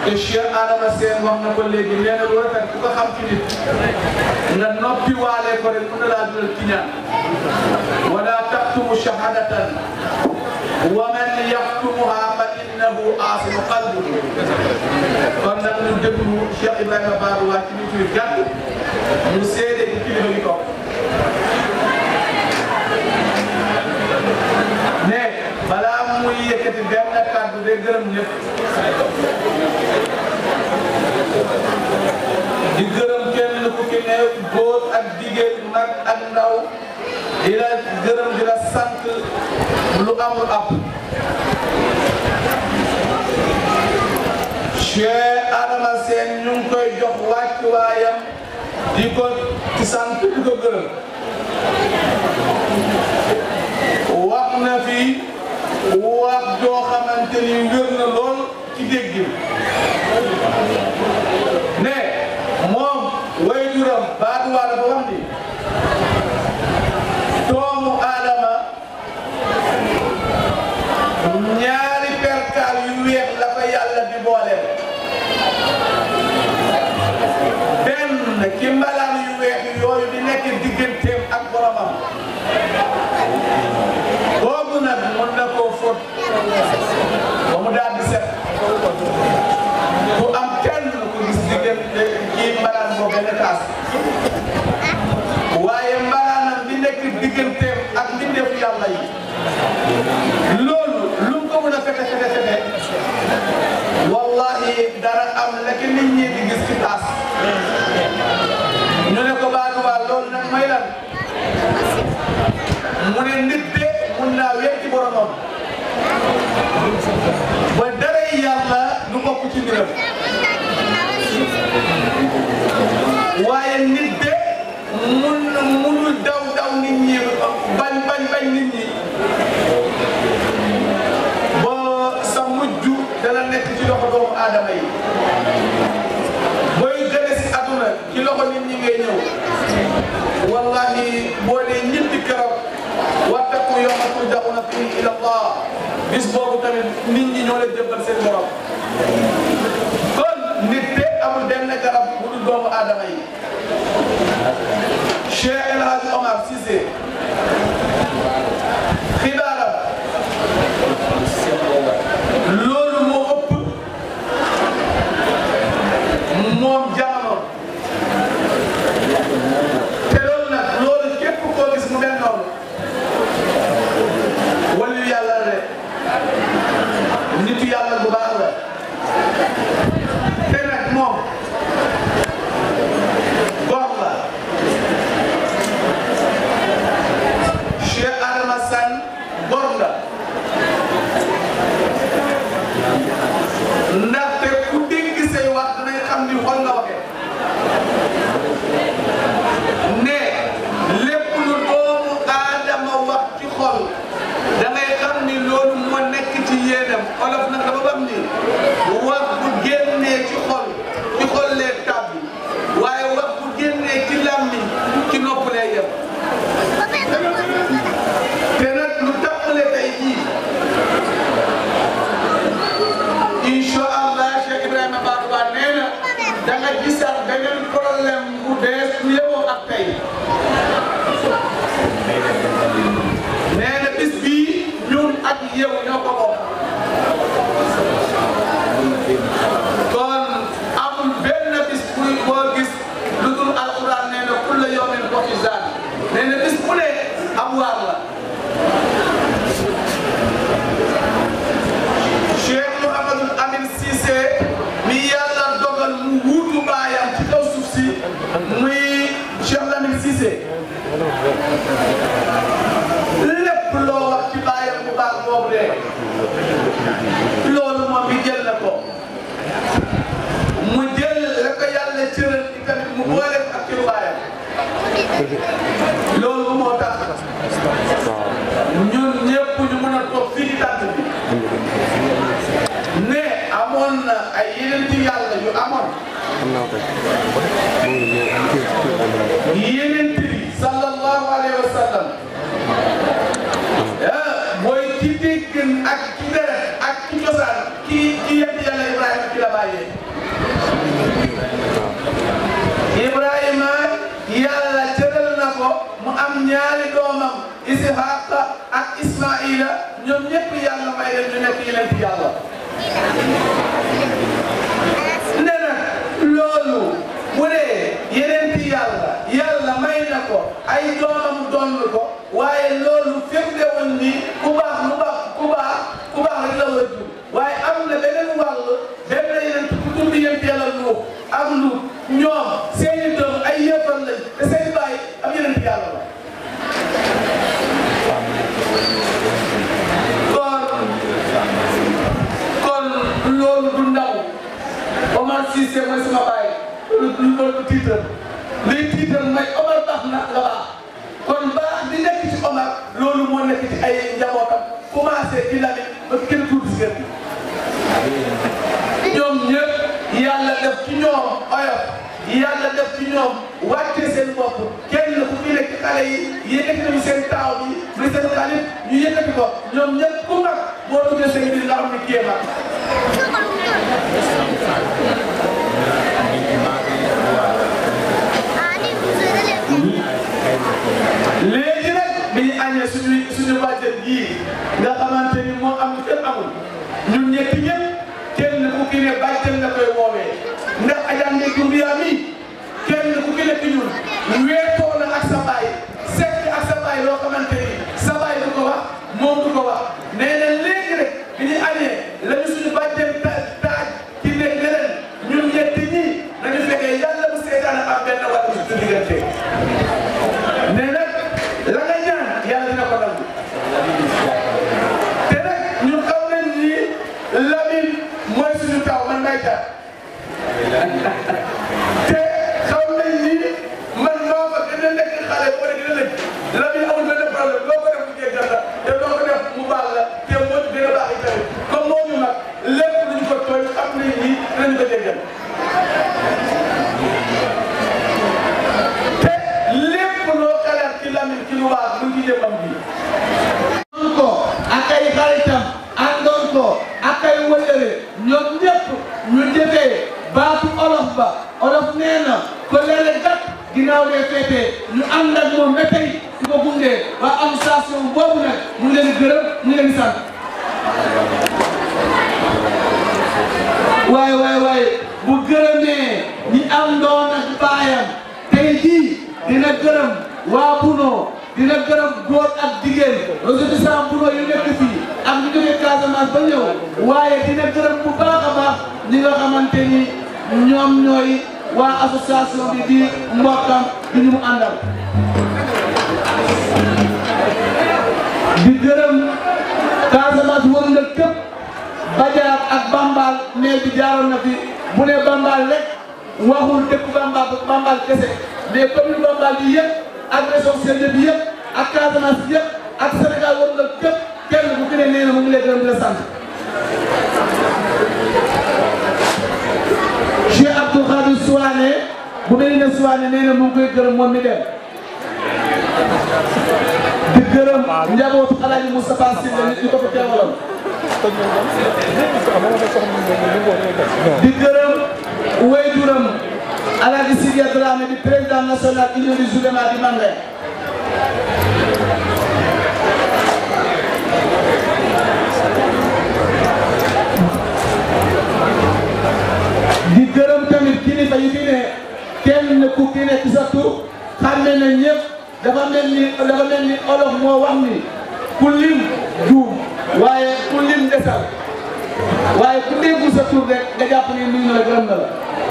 te Cheikh Adama Sène wax na ko léegi nee na lu rafet ku ko xam ci nit nga noppi waale ko rek mën na laa dugal ci ñaan wala taktumu shahadatan wa man yaktumuha fa innahu aasimu qalbu kon nag ñu déglu Cheikh Ibrahima Babou waa ci nit yu gàtt mu seede ci kilifa gi toog ne balaa muy yëkkati benn kàddu day gërëm ñëpp di gërëm kenn ku ci ne góor ak jigéen mag ak ndaw di la gërëm di la sant lu amul ab Cheikh Adama Sène ñu ngi koy jox wàccuwaayam di ko ci sant di ko gërëm wax na fi wax joo xamante ni wér na lool ci dégg ne moom waajuram baatuwaa dafa wax ni doomu aadama ñaari perkaal yu weex la ko yàlla di booleel benn ci mbalaan yu weex yooyu di nekk digganteem ak boromam boobu nag mën na koo fóot ba mu daal di set bu am kenn ku gis diggante kii mbalaan boo benn taas waaye mbalaanam bi nekk digganteem ak mbindeefu yàlla yi loolu lu mu ko mën a fete fete fete wallahi dara am la ki nit ñi di gis ci taas ñu ne ko baatu baal loolu nag may lan mu ne nit de mun naa wér ci boromam ba dara yàlla du bokk ci mbiram waaye nit de mun munul daw daw nit ñi bañ bañ bañ nit ñi ba sa mujj dana nekk ci loxo doomu aadama yi booy gëne si aduna ci loxo nit ñi ngay ñëw wallahi boo dee ñetti keroog wattaqu yawma turja'una fihi ila Allah bis boobu tamit nit ñi ñoo leen jëbbal seen borom kon nit de amul benn garab bu dul doomu aadama yi Cheikh El Hadj Omar Cissé xibaaram loolu moo ëpp moom jamono te loolu nag loolu képp koo gis mu mel noonu wàllu yàlla la de nitu yàlla bu baax la te nag moom góor la Cheikh Adama Sane góor la ndaxte ku dégg say wax dinañ xam ni xol nga waxee ne lépp lu doomu aadama wax ci xol da ngay xam ni loolu moo nekk ci yéenam olof nag dafa bam ni wax bu génnee ci xol ci xol lee tàbbi waaye wax bu génnee ci làmmiñ ci nopp lee yem te nag lu tàmbale tey jii incha allah Cheikh Ibrahima Babou Ba nee na da nga gisaat beneen problème bu bees bu yemoo ak tey nee na bis bii ñun ak yow ñoo ko bokk kon amul benn bis buy boo gis lu dul alquran nee na kulla yawmin wa fi zaan nee na bis bu ne am waar la Cheikh Mouhamadou Amine Cissé mi yàlla dogal mu wuutu baayam ci kaw suuf si muy Cheikh Lamine Cissé lépp loo wax ci baayam bu baax boobu de loolu moom bi jël na ko mu jël la ko yàlla cëral ci tamit mu boole ak ci baayam loolu moo tax ñun ñëpp ñu mën a toog fii ci tànt bi ne amoon na ay yeneen ci yàlla yu amoon yeneen bi sallallahu alayhi wa sallam ah mooy ci dégg ak ci deret ak ci cosaan ki ci yent yàlla Ibrahima ci la bàyyee bu dee yeneen ti yàlla yàlla may na ko ay doomam donn ko waaye loolu firnde woon ni ku baax lu baax ku baax ku baax rek la war a jur waaye am na beneen wàll benn yeneen ku tudd yéen yàlla lu ak lu ñoom seeni doom ay yëppal lañ te seen baay am yeneen ti yàlla la kon kon loolu du ndaw Omar Cissé mooy sama baay lu loolu tiital liy tiital mooy Omar baax na nga baax kon baax di nekk ci Omar loolu moo nekk ci ay njabootam commencé ci Lamine ba kenn tuuti si kër gi ñoom ñëpp yàlla def ci ñoom oyof yàlla def ci ñoom wàcce seen bopp kenn ku fi nekk xale yi yëkkati nañu seen taaw bi muy seen xalit ñu yëkkati ko ñoom ñëpp ku mag boo duggee seen biir nga xam ne kii mag léegi nag bi ñu añee suñu suñu bàjjen yii nga xamante ni moo am kenn amul ñun ñetti ñëpp kenn ku ki ne bàjjen nga koy woowee ndax ajaan ne Gumbiya mi kenn ku ki nekk ñun weetoo na ak sa baay sekk ak sa baay loo xamante ni sa baay du ko wax moom du ko wax nee na léegi rek bi ñu añee lañu suñu bàjjen ta taaj ci nekk leneen ñun ñetti ñii nañu fekkee yàlla bu seetaan am benn wàllu suñu diggante mais nag la nga ñaan yàlla dina ko nangu te nag ñun xam nañ ni Lamine mooy suñu taw man may taw te xam nañ ni man maa fa gën a nekk xale boo gën a nekk Lamine amul benn problème loo ko def mu jéggal la te loo ko def mu baal la te moo ci gën a baax itamit comme moo ñu mag lépp luñ ko tooñ xam nañ ni dinañ ko jéggal te lépp loo xalaat ci Lamine ci lu baax mu ngi jëmam bi àndoon ko ak ay xaritam àndoon ko ak ay wëllëre ñoom ñëpp ñu defee baatu olof ba olof nee na ko leele gat ginnaaw dee feetee ñu ànd ak moom ba tey di ko gunge waa administration boobu nag mu ngi leen di gërëm mu ngi leen di sant waaye waaye waaye bu gërëmee ñi àndoon ak baayam tey jii dina gërëm waa Buno dina gërëm góor ak jigéen ressortissants Buno yu nekk fii ak ñu jógee Casamance ba ñëw waaye dina gërëm bu baax a baax ñi nga xamante ni ñoom ñooy waa association bi di mbokkam di ñu mu àndal. di gërëm Casamance wër nga képp Badiar ak Bambal mais bi jaaroon na fi bu ne Bambal rek waxul dëkk Bambal Bambal kese mais commune Bambal bi yëpp ak région Sédhiou bi yëpp ak Casamance bi yëpp ak Sénégal wër nga képp kenn bu gën a nee na mu ngi lay gërëm di la sant. Cheikh Abdou Khadir Souane bu mel ne Souane nee na mu ngi koy gërëm moom mi dem di gërëm njabootu Alaaji Moustapha Sylla nit ñi ko fi teewaloon di gërëm wayjuram Alaaji Sidia Dramé di président national union des oulémas di Mandé di gërëm tamit kilifa yi fi ne kenn ku ki ne ci sa tur xam ne na ñëpp dafa mel ni dafa mel ni olof moo wax ni ku lim juum waaye ku lim desal waaye ku déggu sa tur rek nga jàpp ni nuyu na la gërëm na la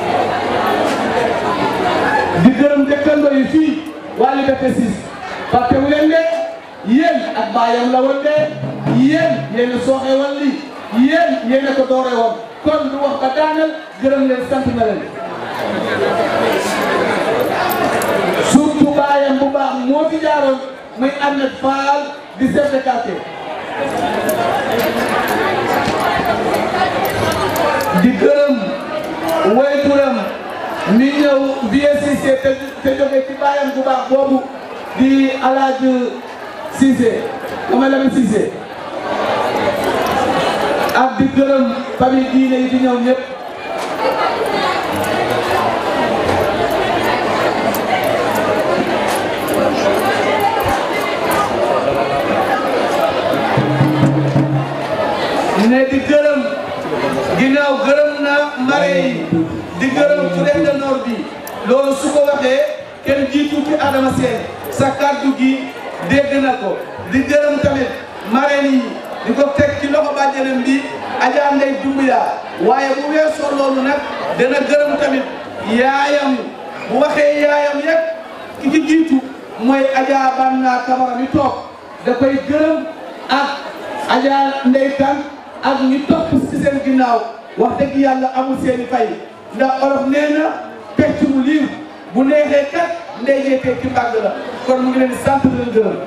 di gërëm dëkkandoo yi fii waa Liberté 6 parce que wu leen de yéen ak baayam la woon de yéen yéen a sooxe woon lii yéen yéen a ko doore woon kon lu wax ba daanal gërëm leen sant na leen surtout baayam bu baax moo fi jaaroon muy Ahmed Fall di chef de quartier di gërëm wayturam mi ñëw VSCC te te jóge ci baayam bu baax boobu di alaaj Cissé dama Lamine Cissé ak di gërëm famille diine yi di ñëw ñëpp ne di gërëm ginnaaw gërëm na mare yi di gërëm Fouta de Nord bi loolu su ko waxee kenn jiitu ci Adama Seen sa kàddu gi dégg na ko di gërëm tamit marraine yi di ko teg ci loxo bàjjenam bi Adja Ndeye Doumbouya waaye bu weesoo loolu nag dana gërëm tamit yaayam bu waxee yaayam yëpp ki ci jiitu mooy Adja Banna Camara mi toog da koy gërëm ak Adja Ndeye Kane ak ñi topp ci seen ginnaaw wax dëgg yàlla amul seeni fay ndax olof nee na pecc mu liir bu neexee kat ndey jee teg ci mbàgg la kon mu ngi leen di sant di leen gërëm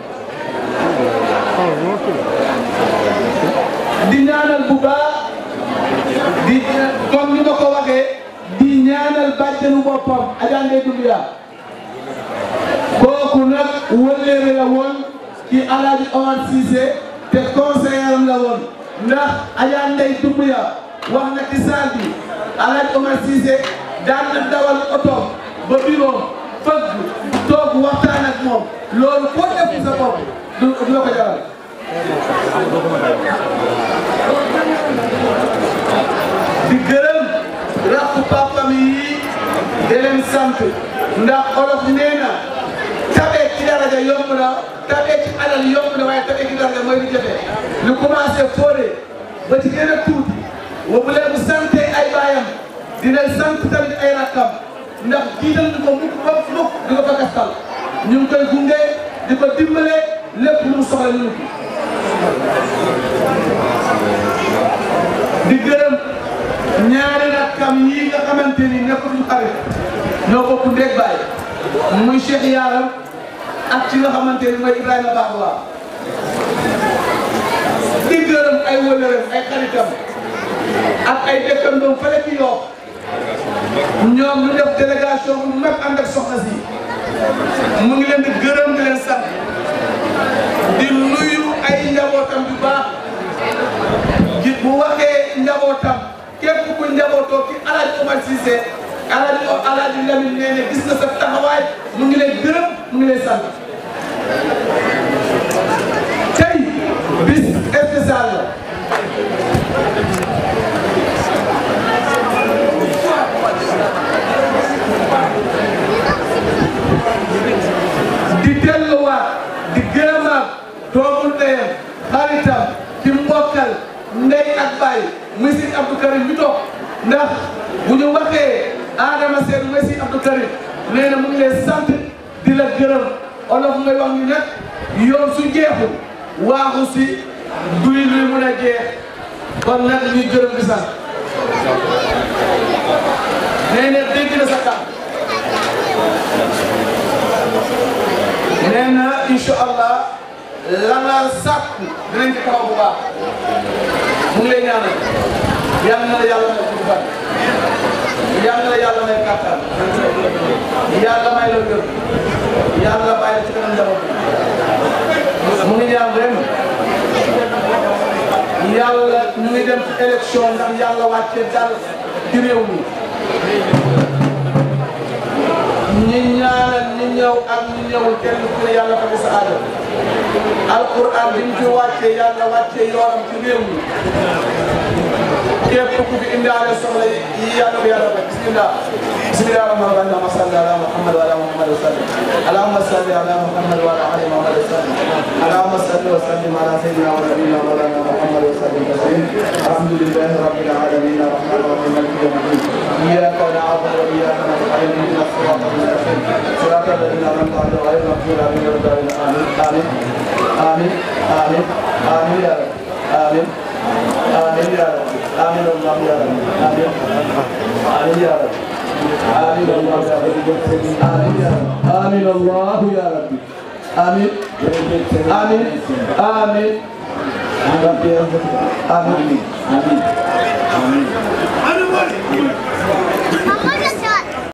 di ñaanal bu baax di comme ni ma ko waxee di ñaanal bàjjenu boppam Adja Ndeye Doumbouya kooku nag wëlleere la woon ci Alaaji Omar Cissé te conseiller am la woon ndax Adja Ndeye Doumbouya wax na ci saal bi Alaaji Omar Cissé daan na dawal oto ba bureau fëgg toog waxtaan ak moom loolu koo def sa bopp du du la ko jaral di gërëm rakku papam yi di leen sant ndax olof nee na tabee ci daraja yomb na tabee ci alal yomb na waaye tabee ci daraja mooy lu jafe lu commencé foore ba ci gën a tuuti wa bu leen sante ay baayam dina sant tamit ay rakkam ndax jiital ñu ko mukk mukk mukk di ko fakastal ñu ngi koy gunge di ko dimbale lépp lu mu soxla ñu ngi di gërëm ñaari rakkam yi nga xamante ni nekkatuñu xarit ñoo bokk ndéeg baay muy Cheikh Yaaram ak ci nga xamante ni mooy Ibrahima Baax waa di gërëm ay wëlëram ay xaritam ak ay dëkkandoom fële ci yoo ñoom ñu def délégation bu mag ànd ak soxna si mu ngi leen di gërëm di leen sant di nuyu ay njabootam bu baax ji bu waxee njabootam képp ku njabootoo ci Alaaji Omar Cissé Alaaji Alaaji Lamine nee ne gis na sa taxawaay mu ngi leen gërëm mu ngi leen sant tey bis spécial la di delluwaat di gërëmaat doomu ndeyam xaritam ci mbokkal ndey ak baay muy si Abdou Karim bi toog ndax bu ñu waxee Adama Seen muy si Abdou Karim nee na mu ngi lay sant di la gërëm olof ngay wax ni nag yoon su jeexul waaxu si duy luy mun a jeex kon nag ñuy gërëm di sant nee na dégg na sa kàddu nee na incha allah la nga sàkku dinañ ci taxaw bu baax mu ngi lay ñaanal yal na la yàlla may gudd fan yal na la yàlla may kàttan yàlla may la gër yàlla bàyyi la ci kanam njaboot bi mu ngi ñaan ren yàlla ñu ngi dem ci élection ndax yàlla wàcce dal ci réew mi ñi ñaanal ñi ñëw ak ñi ñëwul kenn ku ne yàlla fa sa aada alquran bi ñu fi wàccee yàlla wàccee yoonam ci réew mi képp ku fi indaale soxla yi yàlla ko yàlla fay bismillah bismillah rahman rahim allahumma salli ala muhammad wa ala muhammad wa sallim allahumma salli ala muhammad wa ala ali muhammad wa sallim allahumma salli wa sallim ala sayyidina wa nabiyyina wa mawlana muhammad wa sallim taslim alhamdulillahi rabbil alamin arrahman arrahim maliki yawmiddin iyyaka na'budu wa iyyaka nasta'in ihdinas siratal mustaqim siratal ladzina an'amta alaihim ghayril maghdubi alaihim waladdallin amin amin amin amin ya rab amin آمين يا رب آمين الله يا رب آمين آمين يا رب آمين الله يا رب آمين يا رب آمين الله يا رب آمين آمين آمين ربي آمين آمين آمين